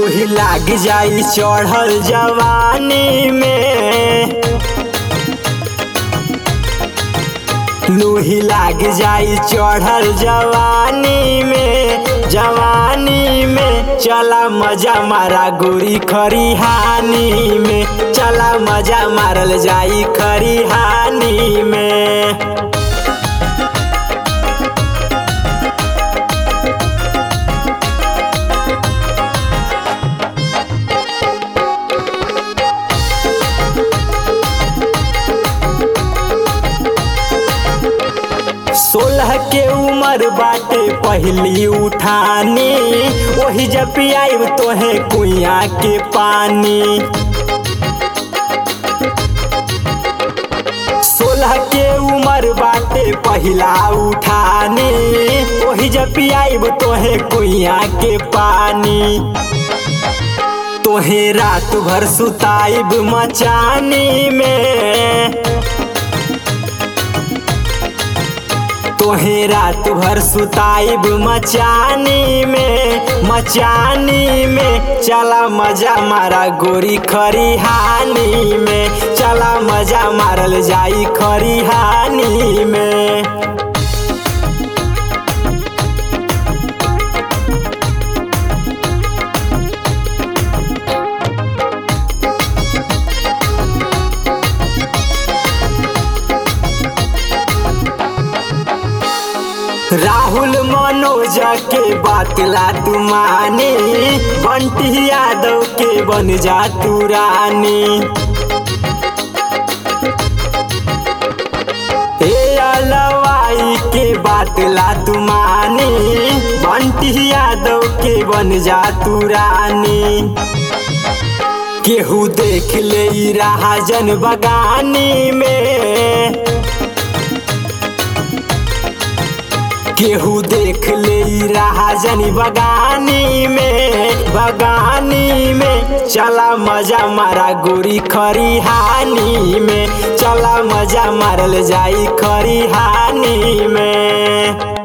लूही लाग जाई चढ़ल जवानी में लूही लाग जाई चढ़ल जवानी में जवानी में चला मजा मारा गोरी खरिहानी में चला मजा मारल जाई खरिहानी में सोलह के उम्र बाटे पहली उठानी वही जब पियाब तोहे कुइया के पानी सोलह के उम्र बाटे पहला उठानी वही जब पियाब तोहे कुइया के पानी तोहे रात भर सुताइब मचानी में तोहे रात भर सुताइब मचानी में मचानी में चला मजा मारा गोरी खरिहानी में चला मजा मारल जाई खरिहानी में राहुल मनोज के बात ला तू मानी बंटी यादव के बन जा तू रानी ए अलवाई के बात ला तू मानी बंटी यादव के बन जा तू रानी केहू देख ले रहा जन बगानी में केहू देख ले रहा जनी बगानी में बगानी में चला मजा मारा गोरी खरिहानी में चला मजा मारल जाई खरिहानी में